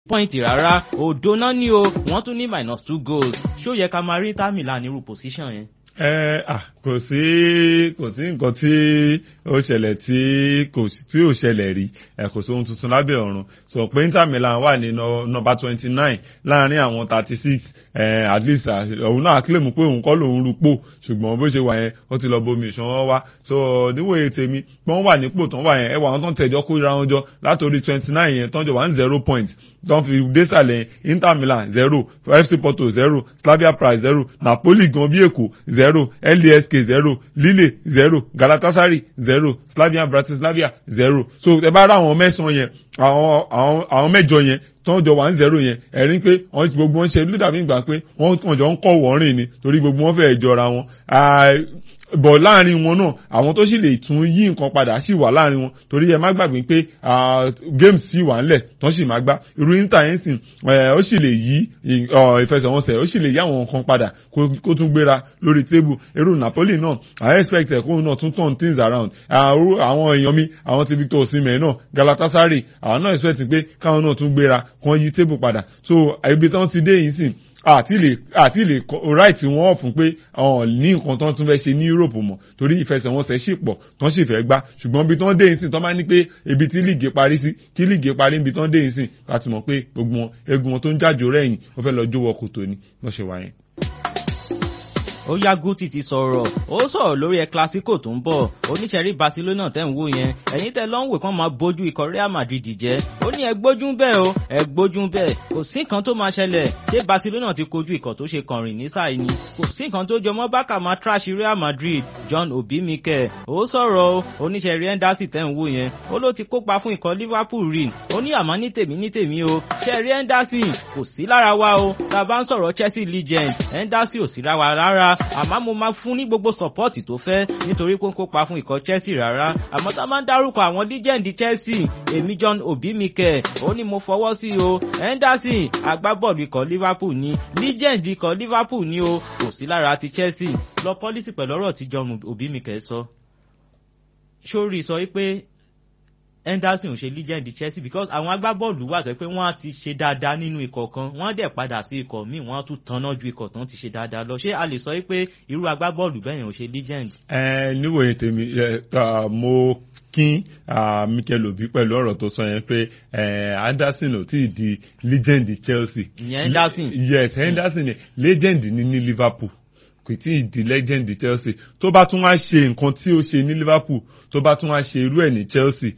pọ́ìntì rárá òdo náà ní o wọ́n tún ní minus two goals ṣó yẹ ká máa rí Inter Milan nírú position yẹn. ẹ à kò sí kò sí nǹkan tí ó ṣẹlẹ̀ tí kò tí ò ṣẹlẹ̀ rí ẹ kò sí ohun tuntun lábẹ́ ọ̀run sọ pé Inter Milan wà ní nọ́mbà twenty nine láàrin àwọn thirty six at least òun náà claim pé òun kọ́ lòun rúpò ṣùgbọ́n bó ṣe wà yẹn ó ti lọ bomi ìṣàn wá so níwòye tèmi wọ́n wà nípò tán wà yẹn ẹ wà wọn tán tẹ̀jọ́ kó ra wọn jọ látòrí twenty nine yẹn tán jọ wà ní zero point tán fi désàlẹ̀ Inter Milan zero FC Porto zero Slavia Prague zero Napoli gan bí èkó zero LASK zero Lille zero Galatasaray zero Slavia Bratislava zero so ẹ bá rà àwọn mẹ́sàn-án yẹn àwọn àwọn àwọn mẹ́jọ yẹn tó ń jọ wà ń zero yẹn ẹ̀rín pé wọ́n gbogbo wọn ṣe ló dàbí ìgbà pé wọ́n kàn jọ ń kọ́ wọ́ọ́rìn ni torí gbogbo wọn fẹ́ẹ́ jọra wọn bọ̀ láàrin wọn náà àwọn tó sì lè tún yí nǹkan padà sì wà láàrin wọn torí ẹ má gbàgbé pé games sì wà ńlẹ̀ tó sì má gbá irú Inter yẹn sìn ó sì lè yí ìfẹsẹ̀wọnsẹ̀ ó sì lè yí àwọn nǹkan padà kó tún gbéra lórí tébù irú Napoli náà I expect ẹ̀ kó náà tún turn things around àwọn èèyàn mi àwọn ti Victor Osimhen náà Galatasaray àwọn náà expect pé káwọn náà tún gbéra kán yí tébù padà so ibi tí wọ́n ti dé yìí sìn àti lè àti lè right wọn fún pé ọ̀n ní nǹkan tó ń tún fẹ́ ṣe ní Europe mọ̀ torí ìfẹsẹ̀wọnsẹ̀ sì pọ̀ tó ń sì fẹ́ gbá ṣùgbọ́n ibi tó ń dé yìí sìn tó máa ní pé ibi tí líìgì parí sí kí líìgì parí ibi tó ń dé yìí sìn láti mọ̀ pé gbogbo wọn egun wọn tó ń jájò rẹ̀yìn ó fẹ́ lọ jówọ kòtò ni wọ́n ṣe wà yẹn ó yá Guti ti sọ̀rọ̀ ó sọ̀rọ̀ lórí ẹ Clasico tó ń bọ̀ oníṣẹ́rí Barcelona tẹ̀ ń wò yẹn ẹ̀yin tẹ lọ́nwé kan máa bójú ikọ̀ Real Madrid jẹ́ ó ní ẹ gbójú bẹ́ẹ̀ o ẹ gbójú bẹ́ẹ̀ kò sí nǹkan tó máa ṣẹlẹ̀ ṣé Barcelona ti kojú ikọ̀ tó ṣe kànrìn ní sáà ni kò sí nǹkan tó jọmọ́ bákà máa trash Real Madrid John Obi Mikel ó sọ̀rọ̀ o oníṣẹ́rí Henderson tẹ̀ ń wò yẹn ó ló ti kópa fún ikọ̀ Liverpool rí ó ní àmọ́ ní tèmi ní tèmi o ṣẹ́rí Henderson kò sí lára wa o tá a bá ń sọ̀rọ̀ Chelsea legend Henderson ò sí lára wa rárá àmọ́ mo máa fún ní gbogbo sọ́pọ́ọ̀tì tó fẹ́ nítorí pé ó ń kópa fún ikọ̀ Chelsea rárá àmọ́ tá a máa ń dárúkọ àwọn legend Chelsea èmi John Obi Mikel ó ní mo fọwọ́ sí o Henderson agbábọ́ọ̀lù ikọ̀ Liverpool ni legend ikọ̀ Liverpool ni o kò sí lára ti Chelsea lọ pọ́lísì pẹ̀lú ọ̀rọ̀ tí John Obi Mikel sọ sórí sọ wípé Henderson ò ṣe legend Chelsea because àwọn agbábọ́ọ̀lù wà tó pé wọ́n á ti ṣe dáadáa nínú ikọ̀ kan wọ́n á dẹ̀ padà sí ikọ̀ míì wọ́n á tún tanná ju ikọ̀ tán ti ṣe dáadáa lọ ṣé a lè sọ pé irú agbábọ́ọ̀lù bẹ́ẹ̀ yẹn ò ṣe legend. ẹ níwòye tèmi mo kín Mikel Obi pẹ̀lú ọ̀rọ̀ tó sọ yẹn pé Henderson ò tí ì di legend Chelsea. ìyẹn Henderson. yes Henderson ni legend ni ní Liverpool kò tí ì di legend Chelsea tó bá tún wá ṣe nǹkan tí ó ṣe ní Liverpool tó bá tún wá ṣe irú ẹ̀ ní Chelsea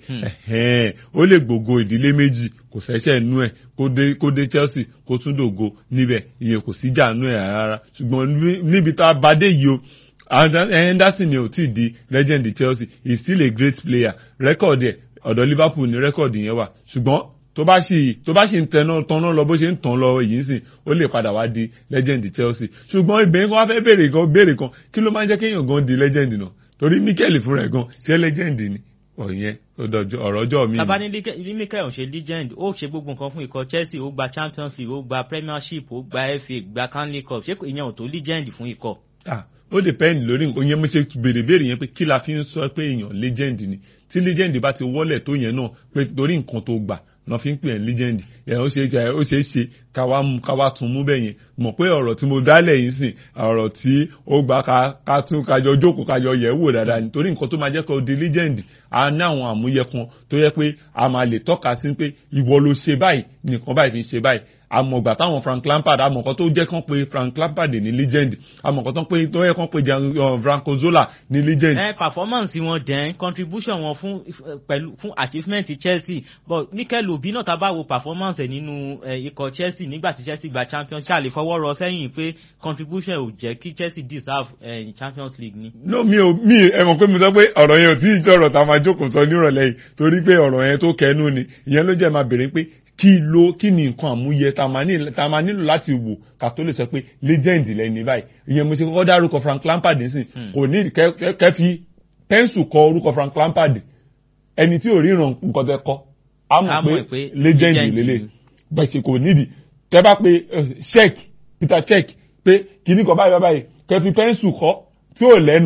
ó lè gbògo ìdílé méjì kò ṣẹ̀ṣẹ̀ nú ẹ̀ kó dé Chelsea kó tún dògo níbẹ̀ ìyẹn kò sí jà nú ẹ̀ rárá ṣùgbọ́n níbi tá a bá dé yìí o Henderson ni ò tí ì di legend Chelsea he is still a great player rẹ́kọ̀dì ẹ̀ ọ̀dọ̀ Liverpool ni rẹ́kọ̀dì yẹn wà ṣùgbọ́n tó bá ṣì tó bá ṣì ń tẹná tọ́nà lọ bó ṣe ń tàn lọ èyí sìn ó lè padà wá di legend Chelsea ṣùgbọ́n ìbẹ̀yìn kan wá fẹ́ béèrè kan béèrè kan kí ló máa ń jẹ́ kéèyàn gan di legend náà torí Mikel fúnra ẹ̀ gan ṣé legend ni ọ̀yẹn ọ̀rọ̀ ọjọ́ mi. tábà ní Mikel ò ṣe legend ó ṣe gbogbo nǹkan fún ikọ̀ Chelsea ó gba Champions League ó gba Premiership ó gba FA gba Canley Cup ṣé ìyẹn ò tó legend fún ikọ̀. ah ó depend lórí nǹkan yẹn mo ṣe béèrè béèrè yẹn pé kí la fi ń sọ pé èèyàn legend ni tí legend bá ti wọlé tó yẹn náà pé torí nǹkan tó gbà lọ fi ń pè ẹ́ legend ẹ̀ ó ṣe é ó ṣe é ṣe káwa mú káwa tún mú bẹ́ẹ̀ yẹn mọ̀ pé ọ̀rọ̀ tí mo dálẹ̀ yìí sìn ọ̀rọ̀ tí ó gbà ká ká tún kájọ jókòó kájọ yẹ̀ wò dáadáa nítorí nǹkan tó máa jẹ́ kó di legend a ní àwọn àmúyẹ kan tó yẹ pé a máa lè tọ́ka sí pé ìwọ ló ṣe báyìí nìkan báyìí fi ṣe báyìí àmọ̀gbà táwọn Frank Lampard àmọ̀kan tó jẹ́ kán pé Frank Lampard ní legend àmọ̀kan tó pé tó yẹ kán pé Franco Zola ní legend. ẹ performance wọn dẹ́n contribution wọn fún pẹ̀lú fún achievement Chelsea but Mikel Obi náà tá a bá wo performance ẹ̀ nínú ikọ̀ Chelsea nígbà tí Chelsea gba Champions League lè fọwọ́ rọ sẹ́yìn pé contribution ò jẹ́ kí Chelsea deserve uh, Champions League ni. no mi ò mi ẹ mọ̀ pé mo sọ pé ọ̀rọ̀ yẹn ò tí ì jọ̀rọ̀ tá a máa jókòó sọ nírọ̀lẹ́ yìí torí pé ọ̀rọ̀ yẹn tó kẹnu ni ìyẹn ló jẹ́ máa béèrè pé kí ló kí ni nǹkan àmúyẹ tá a máa nílò láti wò ká tó lè sọ pé legend lẹni báyìí ìyẹn mo ṣe kọ́kọ́ dárúkọ Frank Lampard nísìn kò ní kẹ́ fi pẹ́ńsù kọ orúkọ Frank Lampard ẹni tí ò ríran nǹkan tẹ kọ á mọ̀ pé legend lélẹ̀ bẹ́ẹ̀ ṣe kò nídìí tẹ́ bá pe Cech Peter Cech pé kíní kan báyìí báyìí kẹ́ fi pẹ́ńsù kọ tí ò lẹ́nu gan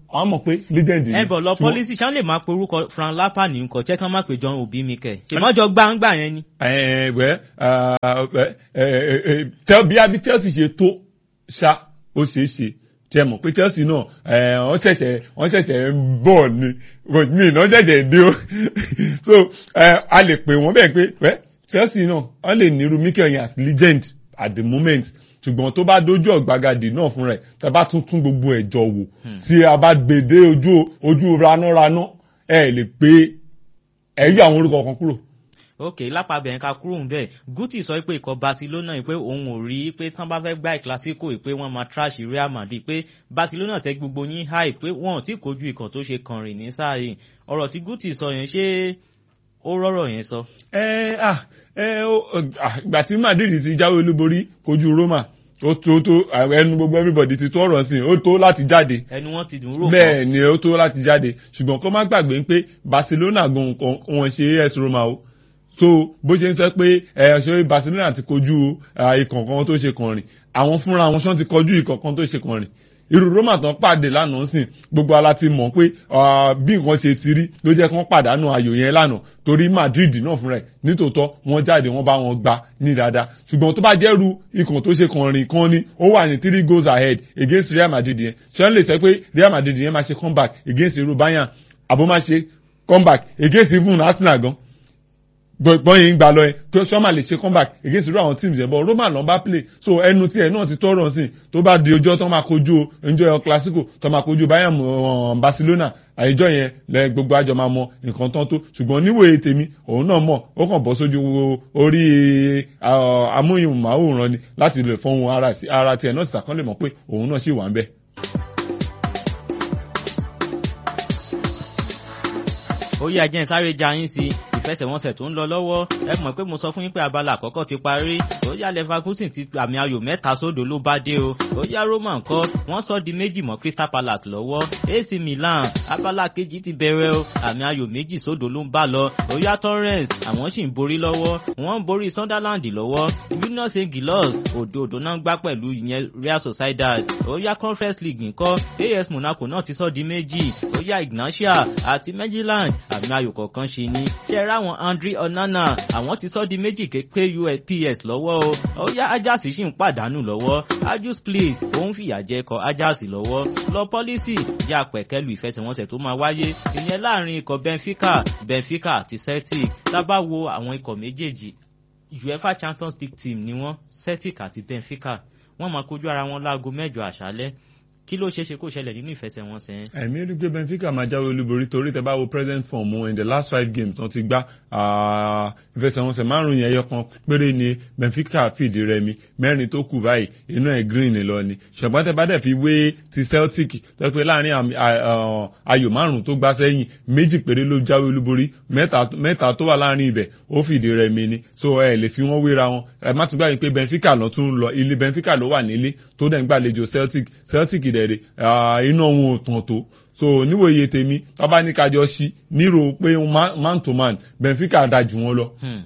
àwọn mọ̀ pé legend ni. ẹ bọ̀ lọ Ṣùgbọ́n- pọ́lísì ṣáà lè máa pe orúkọ Fran Lapa ní nǹkan jẹ́ kí wọ́n má pe John Obi Mikel ṣèmọ́jọ gbangba yẹn ni. ẹ̀ẹ́wẹ́ tẹ́ bí abi Chelsea ṣe tó ṣá ó ṣeé ṣe tẹ́ mọ̀ pé Chelsea náà ẹ̀, wọ́n ṣẹ̀ṣẹ̀ wọ́n ṣẹ̀ṣẹ̀ ń bọ̀ ni mi ìná ṣẹ̀ṣẹ̀ dé o so ẹ̀, a lè pè wọ́n bẹ́ẹ̀ pé wẹ́ Chelsea náà wọ́n lè nírú Mikel yẹn as legend at the moment ṣùgbọ́n tó bá dójú ọ̀gbagadì náà fún rẹ̀ tá a bá tún tún gbogbo ẹ̀ jọ wò tí a bá gbèdé ojú ojú ranáraná ẹ̀ lè pé ẹ̀ yí àwọn orúkọ kan kúrò ok lápapẹ̀ yẹn ká kúrò ń bẹ̀ Guti sọ pé ikọ̀ Barcelona yìí pé òun ò rí pé tán bá fẹ́ gbá ìkílásíkò yìí pé wọ́n máa trash Real Madrid pé Barcelona tẹ gbogbo yín high pé wọ́n ò tí kojú ikọ̀ tó ṣe kànrìn ní sáà yìí ọ̀rọ̀ tí Guti sọ yẹn ṣé ó rọ́rọ̀ yẹn sọ. ẹ ah ẹ ó ah, ìgbà tí Madrid ti jáwé olúborí kojú Roma ó tó tó ẹnu gbogbo everybody ti tó ọ̀rọ̀ sí i ó tó láti jáde ẹnu wọn ti dùn rò bẹ́ẹ̀ ni ó tó láti jáde ṣùgbọ́n kó má gbàgbé pé Barcelona gan nǹkan wọn ṣe AS Roma o so bó ṣe ń sọ pé ẹ ṣe Barcelona ti kojú ikọ̀ kan tó ṣe kàn rìn àwọn fúnra wọn ṣán ti kojú ikọ̀ kan tó ṣe kàn rìn irú Roma tán pàdé lánàá sìn gbogbo ala ti mọ̀ pé ah, bí nǹkan ṣe ti rí ló jẹ́ kí wọ́n pàdánù ayò yẹn lánàá torí Madrid náà fúnra ẹ̀ nítòótọ́ wọ́n jáde wọ́n bá wọn gbá ní dáadáa ṣùgbọ́n tó bá jẹ́rú ikọ̀ tó ṣe kàn rìn kan ni ó wà ní three goals ahead against Real Madrid yẹn ṣé wọ́n lè sọ pé Real Madrid yẹn máa ṣe comeback against irú Bayern àbó máa ṣe comeback against even Arsenal gan gbọ́n yìí ń gbà lọ ẹ pé sọ́mà lè ṣe comeback against irú àwọn teams ẹ̀ bọ́ Roma ló ń bá play so ẹnu tiẹ̀ náà ti tọrọ sí tó bá di ọjọ́ tó máa kojú ẹnjọ́ Clasico tó máa kojú Bayern uh, Barcelona àìjọ yẹn lẹ gbogbo àjọ máa mọ nǹkan tán tó ṣùgbọ́n níwòye tèmi òun náà mọ̀ ó kàn bọ́ sójú orí amóhùnmáwòrán ni láti lè fọ́hun ara tiẹ̀ náà sì tàkàn lè mọ̀ pé òun náà sì wà ń bẹ̀. ó yá jẹ́ sáré ja yín sí ìfẹsẹ̀wọnsẹ̀ tó ń lọ lọ́wọ́ ẹ mọ̀ pé mo sọ fún yín pé abala àkọ́kọ́ ti parí ó yá Leverkusen ti àmì ayò mẹ́ta sódò ló bá dé o ó yá Roma ńkọ́ wọ́n sọ di méjì mọ́ Crystal Palace lọ́wọ́ AC Milan abala kejì ti bẹ̀rẹ̀ o àmì ayò méjì sódò ló ń bá lọ ó yá Torrens àwọn sì ń borí lọ́wọ́ wọ́n ń borí Sunderland lọ́wọ́ Union St Gilos òdo òdo náà gbá pẹ̀lú ìyẹn Real Sociedad ó yá Conference League ńkọ́ AS Monaco náà ti sọ di méjì ó yá Ignatia àti Midtjylland àmì ayò kọ̀ọ̀kan ṣe ni ṣe ráwọn Andre Onana àwọn ti sọ di méjì kéke USPS lọ́wọ́ o ó yá Ajax sì ń pàdánù lọ́wọ́ Ajax play òun fìyà jẹ ikọ̀ Ajax lọ́wọ́ lọ pọ́lísì jẹ́ àpẹ̀kẹ́lu ìfẹsẹ̀wọnsẹ̀ tó máa wáyé ìyẹn láàrin ikọ̀ Benfica Benfica àti Celtic tá bá wo àwọn ikọ̀ méjèèjì UEFA Champions League team ni wọ́n Celtic àti Benfica wọ́n máa kojú ara wọn láago mẹ́jọ àṣálẹ́ kí ló ṣeé ṣe kó ṣẹlẹ̀ nínú ìfẹsẹ̀wọnsẹ̀ yẹn. ẹ̀mí rí pé Benfica máa jáwé olúborí torí tẹ bá wo present form wọn in the last five games wọ́n ti gbá ìfẹsẹ̀wọnsẹ̀ márùn yẹn ẹyọ kan péré ni Benfica fìdí rẹmi mẹ́rin tó kù báyìí inú ẹ̀ green lọ ni ṣùgbọ́n tẹ bá dẹ̀ fi wé ti Celtic tó pé láàrin ayò márùn tó gbá sẹ́yìn méjì péré ló jáwé olúborí mẹ́ta tó wà láàrin ibẹ̀ ó fìdí rẹmi ni so ẹ lè fi wọ́n wéra wọn ẹ má tún gbàgbé pé Benfica lọ tún lọ ilé Benfica ló wà nílé tó dẹ̀ ń gbàlejò Celtic Celtic dẹ̀rẹ̀ iná wọn ò tàn tó so níwòye tèmi tọ́ba ní kájọ sí nírò pé man to man Benfica da jù wọn lọ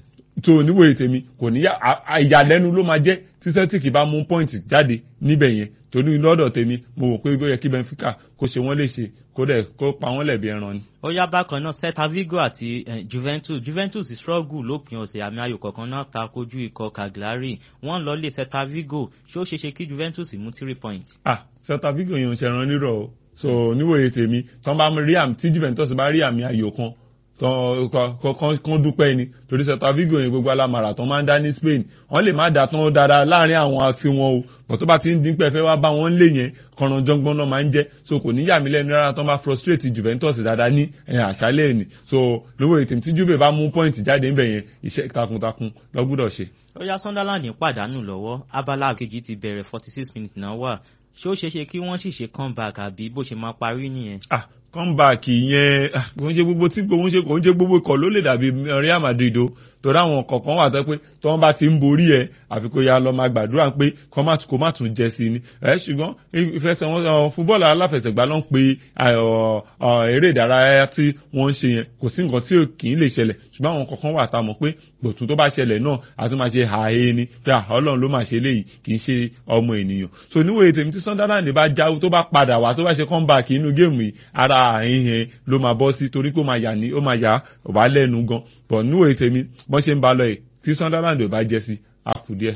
so níwòye tèmi kò ní ìyàlẹ́nu ló máa jẹ́ tí Celtic bá mú pọ́ìntì jáde níbẹ̀ yẹn torí lọ́dọ̀ tèmi mo wò pé ó yẹ kí Benfica kó ṣe wọ́n léṣe kó dẹ̀ kó pa wọ́n lẹ̀bi ẹran ni. ó yá bákan náà Celta Vigo àti eh, Juventus Juventus struggle lópin ọ̀sẹ̀ àmì ayò kọ̀ọ̀kan náà ta kojú ikọ̀ Cagliari wọ́n lọ lé Celta Vigo ṣé ó ṣeéṣe kí Juventus mú three points. ah Celta Vigo yẹn ń ṣẹran nírọ̀ o so níwòye tèmi tí wọ́n bá rí àmì tí Juventus bá rí àmì ayò kan kan dúpẹ́ ni torí Celta Vigo yẹn gbogbo alamara tó máa ń dá ní Spain wọ́n lè má dà tán dáadáa láàrin àwọn àti wọn o bọ̀ tó bá ti ń dín pẹ́ fẹ́ wá bá wọn lé yẹn kọ̀ràn jọ́ngbọ́n náà máa ń jẹ́ so kò ní yà mí lẹ́nu rárá tó máa frustrate Juventus dáadáa ní àṣálẹ̀ ni so níwòye tèmi tí Juve bá mú point jáde ńbẹ̀ yẹn iṣẹ́ takuntakun ló gbọ́dọ̀ ṣe. ó yá Sunderland pàdánù lọ́wọ́ abala kejì ti bẹ̀rẹ̀ forty six minutes náà wà ṣé ó ṣeéṣe kí wọ́n sì ṣe comeback àbí bó ṣe máa parí nìyẹn. ah comeback yẹn kò ń ṣe gbogbo tí kò ń ṣe kò ń ṣe gbogbo ikọ̀ ló lè dàbí Real Madrid o torí àwọn kọ̀ọ̀kan wà tó pé tí wọ́n bá ti ń borí ẹ̀ àfi kó ya lọ máa gbàdúrà pé kó má kó má tún jẹ sí ni ẹ ṣùgbọ́n ìfẹsẹ̀wọnsẹ̀ fúbọ́ọ̀lù aláfẹsẹ̀gbá ló ń pe eré ìdárayá tí wọ́n ń ṣe yẹn kò sí nǹkan tí kì í lè ṣẹlẹ̀ ṣùgbọ́n àwọn kọ̀ọ̀kan wà tá a mọ̀ pé gbòtún tó bá ṣẹlẹ̀ náà a tún máa ṣe ààyè ni pé ọlọ́run ló máa ṣe léyìí kì í ṣe ọmọ ènìyàn so níwòye tèmi tí Sunderland bá jáwó tó bá padà wá tó bá ṣe comeback inú géèmù yìí ara àhín yẹn ló máa bọ́ sí torí pé ó máa yà ní ó máa yà wá lẹ́nu gan but níwòye tèmi bọ́n ṣe ń ba lọ yìí tí Sunderland ò bá jẹ́ sí a kù díẹ̀.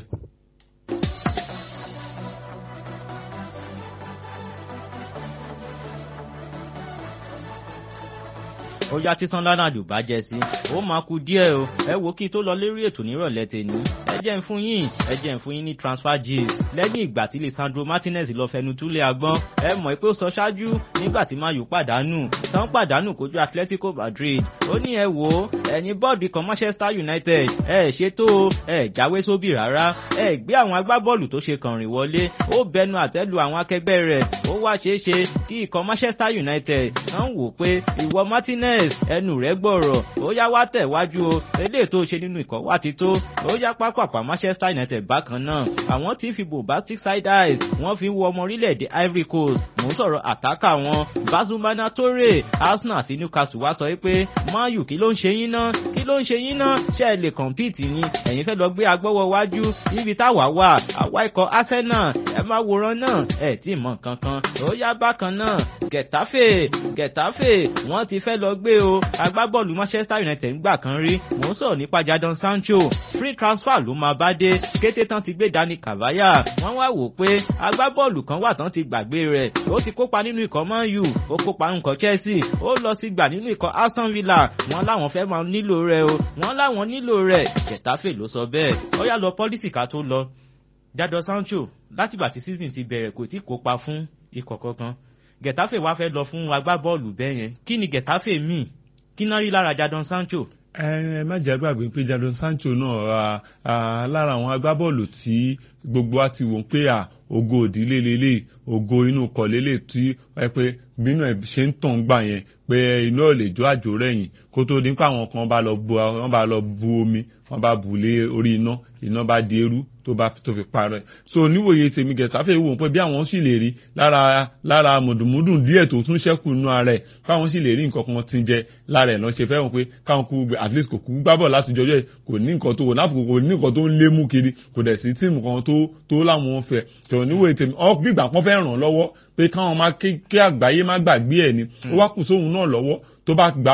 ó yá tí Sunderland ò bá jẹ sí ó máa kú díẹ̀ o ẹ wo kí n tó lọ lérí ètò nírọ̀lẹ́ tèmi ẹ jẹ́ ń fún yín ẹ jẹ́ ń fún yín ní transfer gist lẹ́yìn ìgbà tí Lisandro Martinez lọ fẹnu túlẹ̀ agbọ́n ẹ mọ̀ pé ó sọ ṣáájú nígbà tí Man U pàdánù tán pàdánù kojú Atletico Madrid ó ní ẹ wò ó ẹ̀yin bọ́ọ̀dù kan Manchester United ẹ ṣètò ẹ jáwé sóbì rárá ẹ gbé àwọn agbábọ́ọ̀lù tó ṣe kànrìn wọlé ó bẹnu àtẹ́lu àwọn akẹgbẹ́ rẹ̀ ó wá ṣeéṣe kí ikọ̀ Manchester United kàn wò pé ìwọ Martinez ẹnu rẹ̀ gbọ̀rọ̀ ó yá wá tẹ̀wájú o eléyìí tó ṣe nínú ikọ̀ wá ti tó ó yá pápápá Manchester United bákan náà àwọn tí ń fi bombastic side eyes wọ́n fi ń wo ọmọ orílẹ̀-èdè Ivory Coast mò ń sọ̀rọ̀ àtàkà wọn Bazumana Toure Arsenal àti Newcastle wá sọ pé Man U kí ló ń ṣe yín náà kí ló ń ṣe yín náà ṣé ẹ lè compete ni ẹ̀yin fẹ́ lọ gbé agbọ́wọ́ wájú níbi táwa wà àwa ikọ̀ Arsenal ẹ má wòran náà ẹ tí ì mọ̀ kankan ó yá bákan náà Getafe Getafe wọ́n ti fẹ́ lọ gbé o agbábọ́ọ̀lù Manchester United gbà kan rí mò ń sọ̀rọ̀ nípa Jadon Sancho free transfer ló máa bá dé kété tán ti gbé Dani Cavaya wọ́n wá wò pé agbábọ́ọ̀lù kan wà tán ti gbàgbé rẹ̀ ó ti kópa nínú ikọ̀ Man U ó kópa nínú ikọ̀ Chelsea ó lọ sí gbà nínú ikọ̀ Aston Villa wọ́n láwọn fẹ́ máa nílò rẹ̀ o wọ́n láwọn nílò rẹ̀ Getafe ló sọ bẹ́ẹ̀ ó yá lọ pọ́lísì ká tó lọ Jadon Sancho látìgbà tí season ti bẹ̀rẹ̀ kò tí kópa fún ikọ̀ kankan Getafe wá fẹ́ lọ fún agbábọ́ọ̀lù bẹ́ẹ̀ yẹn kí ni Getafe míì kí náà rí lára Jadon Sancho. ẹ má jẹ́ gbàgbé pé Jadon Sancho náà lára àwọn agbábọ́ọ̀lù tí gbogbo wa ti wò pé à ògo òdílé lélẹ̀ ògo inú kọ̀ lélẹ̀ tí ẹ pé bínú ẹ̀ ṣe ń tàn gbà yẹn pé inú ò lè jó àjò rẹ̀yìn kó tó dín pé àwọn kan bá lọ bu wọn bá lọ bu omi wọn bá bù lé orí iná iná bá di eérú tó bá tó fi parẹ́ so níwòye tèmi Getafe wò pé bí àwọn sì lè rí lára lára mùdùmùdùn díẹ̀ tó tún ṣẹ́kù nínú ara ẹ̀ káwọn sì lè rí nǹkan kan ti jẹ lára ẹ̀ lọ́n ṣe fẹ́ràn pé káwọn kú at least kò kú gbábọ̀ láti jọjọ́ ẹ̀ kò ní nǹkan tó wò láfùkù kò ní nǹkan tó ń lé mú kiri kò dẹ̀ sí tíìmù kan tó tó láwọn fẹ́ tó níwòye tèmi ọ gbígbà pọ́n fẹ́ ràn lọ́wọ́ pé káwọn má kí àgbáyé má gbàgbé ẹ̀ ni ó wá kù sóhun náà lọ́wọ́ tó bá gba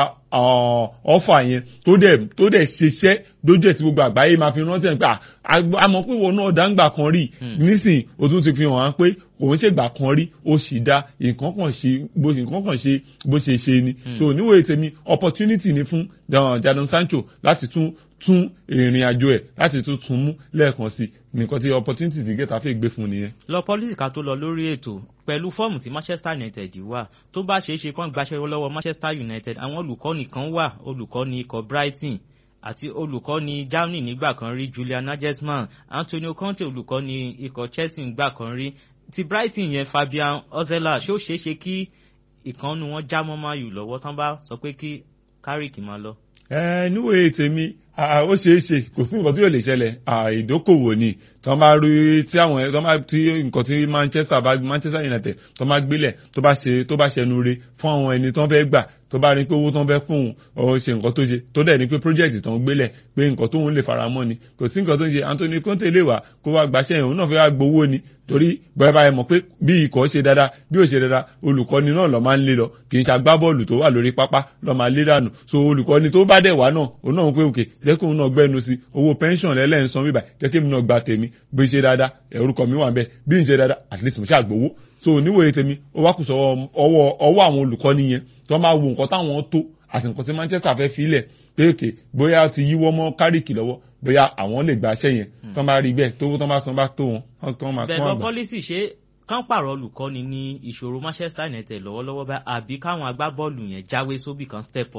ọfà yẹn tó dẹ̀ tó dẹ̀ ṣiṣẹ́ dójú ẹ̀ tí gbogbo àgbáyé máa fi rántí ẹ̀ pé àmọ́ pé wọn náà dáńgbà kan rí nísìn o tún ti fi hàn án pé òun ṣègbà kan rí ó sì dá nǹkan kan ṣe bó nǹkan kan ṣe bó ṣe ṣe ni so níwèé tèmi opportunity ni fún Jadon Sancho láti tún tún ìrìn àjò ẹ̀ láti tún tún mú lẹ́ẹ̀kan sí nǹkan tí opportunity ti Getafe gbé fún nìyẹn. lọ pọ́lísì ká tó lọ lórí ètò pẹ̀lú fọ́ọ̀mù tí Manchester United wà tó bá ṣeé ṣe kán gbaṣẹ́ lọ́wọ́ Manchester United àwọn olùkọ́ni kan wà olùkọ́ni ikọ̀ Brighton àti olùkọ́ni Germany nígbà kan rí Julian Nagelsmann Antonio Conte olùkọ́ni ikọ̀ Chelsea nígbà kan rí ti Brighton yẹn Fabian Ozela ṣé ó ṣeé ṣe kí ìkànnù wọn já mọ́ Man U lọ́wọ́ tán bá sọ pé kí Carrick máa lọ. ẹ níwèé tèmi ó ṣeé ṣe kò sí nǹkan tí yóò lè ṣẹlẹ̀ ìdókòwò ni tó máa rí tí àwọn tó máa tí nǹkan tí Manchester bá Manchester United tó máa gbélẹ̀ tó bá ṣe tó bá ṣẹnu re fún àwọn ẹni tó fẹ́ gbà tó bá rí pé owó tó ń fẹ́ fún òun ṣe nǹkan tó ṣe tó dẹ̀ ní pé project tó ń gbélẹ̀ pé nǹkan tó ń lè fara mọ́ ni kò sí nǹkan tó ń ṣe Anthony Conte lè wà kó wá gbàṣẹ́ yẹn òun náà fẹ́ wá gbowó ni torí bẹ́ẹ̀ bá yẹ mọ̀ pé bí ikọ̀ ṣe dáadáa bí ò ṣe dáadáa olùkọ́ni náà lọ́ máa ń lé lọ kì í ṣe agbábọ́ọ̀lù tó wà lórí pápá lọ́ máa lé dànù so olùkọ́ni tó bá dẹ̀ wá náà òun náà ń pé òkè jẹ́ kóun náà gbẹ́nu sí owó pension lẹ́lẹ́ ń san bíbà jẹ́ kí mi náà gba tèmi bí ṣe dáadáa orúkọ mi wà bẹ́ẹ̀ bí n ṣe dáadáa at least mo ṣàgbowó so níwòye tèmi ó wá kù sọ ọwọ́ ọwọ́ àwọn olùkọ́ni yẹn tó máa wo nǹkan táwọn tó àti nǹkan tí Manchester fẹ́ filẹ̀ pé òkè bóyá ti yíwọ́ mọ́ Carrick lọ́wọ́ bóyá àwọn lè gba aṣẹ́ yẹn tó máa rí bẹ́ẹ̀ tó tó máa san bá tó wọn kán máa kán àgbà. bẹ́ẹ̀ lọ pọ́lísì ṣe kán pààrọ̀ olùkọ́ni ní ìṣòro Manchester United lọ́wọ́lọ́wọ́ bá àbí káwọn agbábọ́ọ̀lù yẹn jáwé sóbì kan step up.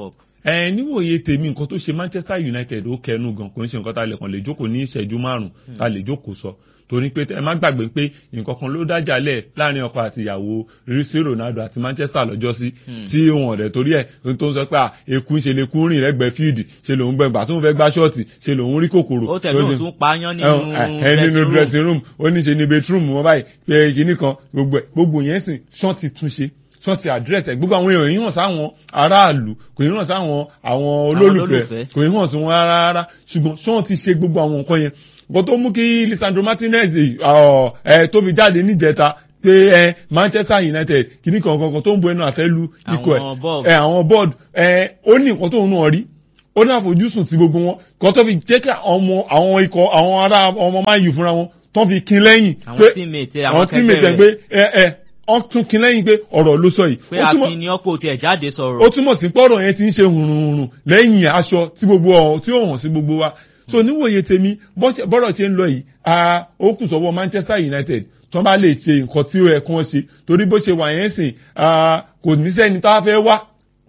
ẹ níwòye tèmi nǹkan tó ṣe Manchester United ó kẹnu gan kò ń ṣe nǹkan tá a lè kàn lè jókòó ní ìṣẹ́jú márùn tá a lè jókòó sọ torí pé ẹ má gbàgbé pé nǹkan kan ló dájàlẹ̀ láàrin ọkọ àti ìyàwó rísí Ronaldo àti Manchester lọ́jọ́ sí tí wọn ọ̀dẹ̀ torí ẹ̀ tó ń sọ pé èkú ń ṣe lè kú rìn lẹ́gbẹ̀ẹ́ fíìdì ṣe lòun gbẹ gbà tó ń fẹ́ gbá ṣọ́ọ̀tì ṣe lòun rí kòkòrò. ó tẹ̀lé òun tún pààyàn nínú nínú dressing room ó ní ṣe ní bedroom wọn báyìí pé kinní kan gbogbo ẹ̀ gbogbo yẹn sìn ṣọ́ọ̀tì túnṣe wọ́n ti àdírẹ́sì ẹ̀ gbogbo àwọn èèyàn yìí hàn sáwọn aráàlú kò yìí hàn sáwọn àwọn olólùfẹ́ kò yìí hàn sí wọn rárá rárá ṣùgbọ́n ṣé wọ́n ti ṣe gbogbo àwọn nǹkan yẹn nǹkan tó mú kí Lisandro Martinez ẹ tó fi jáde níjẹta pé ẹ Manchester United kìíní kankan tó ń bu ẹnu àtẹ́lu ikọ̀ ẹ àwọn board ẹ ó ní nǹkan tó ń náà rí ó ní àfojúsùn ti gbogbo wọn kan tó fi jẹ́ kí àwọn ikọ̀ àwọn ará ọmọ máa yù fúnra wọn tó fi kin lẹ́yìn àwọn tíìmẹ̀tì àwọn tíìmẹ̀tì pé ẹ ẹ wọ́n tún kin lẹ́yìn pé ọ̀rọ̀ ló sọ yìí. pé akin ni ọ̀pọ̀ tiẹ̀ jáde sọ̀rọ̀. ó túmọ̀ sí pọ́rọ̀ yẹn ti ń ṣe hùrùhùrù lẹ́yìn aṣọ tí gbogbo ọ̀hún tí ó hàn sí gbogbo wa. so níwòye tèmi bọ́rọ̀ ṣe ń lọ yìí ó kù sọ́wọ́ Manchester United tó bá lè ṣe nǹkan tí ó yẹ kí wọ́n ṣe torí bó ṣe wà yẹn sìn kò ní sẹ́ni tá a fẹ́ wá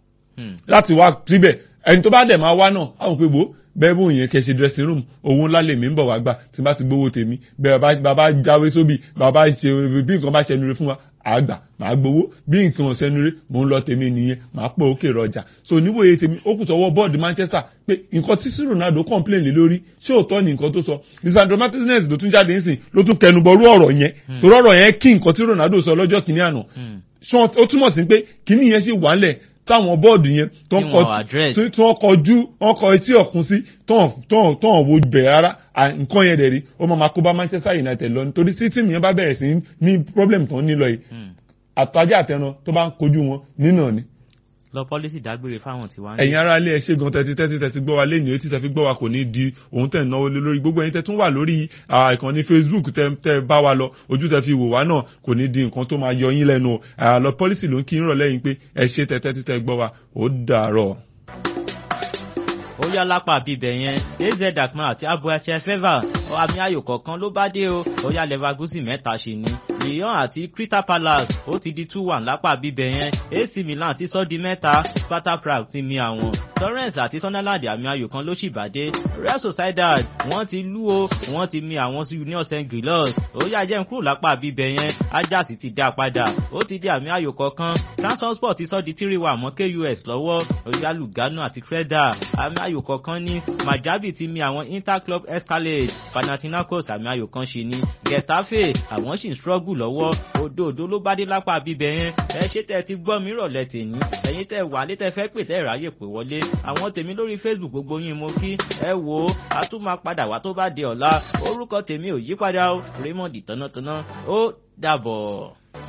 láti wá síbẹ̀ ẹni tó bá dẹ̀ máa wá náà àwọn pé bò bẹ́ẹ̀ bó yẹn kẹ́ ṣe dressing room owó ńlá lèmi ń bọ̀ wá gbà tí bá ti gbowó tèmi bẹ́ẹ̀ bàbá jáwé sóbì bàbá ṣe bí nǹkan bá ṣẹnu rẹ fún wa àgbà màá gbowó bí nǹkan ọ̀sẹ̀nu rẹ mò ń lọ tèmi nìyẹn màá pọ̀ òkè rọjà so níwòye tèmi ó kù sọ́wọ́ bọ́ọ̀dù Manchester pé nǹkan tí sí Ronaldo complain lé lórí ṣé òótọ́ ni nǹkan tó sọ Lisandro Martinez ló tún jáde nísìn ló tún kẹnubọrú ọ̀rọ̀ yẹn torí ọ̀rọ̀ yẹn kí nǹkan tí Ronaldo sọ lọ́jọ́ kìíní àná ó túmọ̀ sí pé kìíní yẹn sì wà ńlẹ̀ táwọn bọ́ọ̀dù yẹn tó ń kọ tí wọ́n kọjú wọ́n kọ etí ọ̀kun sí tọ́hún wo bẹ̀ rárá nǹkan yẹn dẹ̀ rí ó máa ma kó bá Manchester United lọ nítorí tí tíìmù yẹn bá bẹ̀rẹ̀ sí ní problem tó ń ní lọ yìí àtàjà àtẹran tó bá ń kojú wọn nínà ni. lọ pọ́lísì dágbére fáwọn tiwa. ẹ̀yin ará ilé ẹ ṣé gan tẹ́tí tẹ́tí tẹ́tí gbọ́ wa lẹ́yìn etí tẹ́tí gbọ́ wa kò ní di òun tẹ̀ náwó lé lórí gbogbo ẹ̀yin tẹ́ tún wà lórí ìkànnì Facebook tẹ́ tẹ́ bá wa lọ ojú tẹ́ fi wò wá náà kò ní di nǹkan tó máa yọ yín lẹ́nu lọ pọ́lísì ló ń kí ń rọ̀ lẹ́yìn pé ẹ ṣé tẹ́tí tẹ́ gbọ́ wa ó dàárọ̀ ó yá lápá bíbẹ̀ yẹn az dakman àti abuache feva àmì ayò kọ̀ọ̀kan ló bá dé o ó yá leverkusen mẹ́ta ṣì ní lyon àti crystal palace ó ti di two one lápá bíbẹ̀ yẹn ac milan ti sọ di mẹ́ta sparta prague ti mi àwọn torrens àti sunderland àmì ayò kan ló sì bàdé real sociedad wọ́n ti lú o wọ́n ti mi àwọn union st gilos ó yá jẹ́ n kúrò lápá bíbẹ̀ yẹn ajax ti dá padà ó ti di àmì ayò kọ̀ọ̀kan transport ti sọ di three one mọ́ kus lọ́wọ́ ó yá lugano àti creda àmì ayò kọ̀ọ̀kan ní majabi ti mi àwọn interclub escalade panathinaikos àmì ayò kan ṣe ní getafe àwọn sì ń struggle lọ́wọ́ òdòdó ló bá dé lápá bíbẹ̀ yẹn ẹ ṣé tẹ́ ti gbọ́ mi rọ̀lẹ́ tèmi ẹ̀yin tẹ́ wà lé tẹ́ fẹ́ pè tẹ́ ráyè pè wọlé àwọn tèmi lórí facebook gbogbo yín mo kí ẹ wò ó a tún máa padà wá tó bá di ọ̀la orúkọ tèmi ò yí padà ó raymond tánátáná ó dàbọ̀.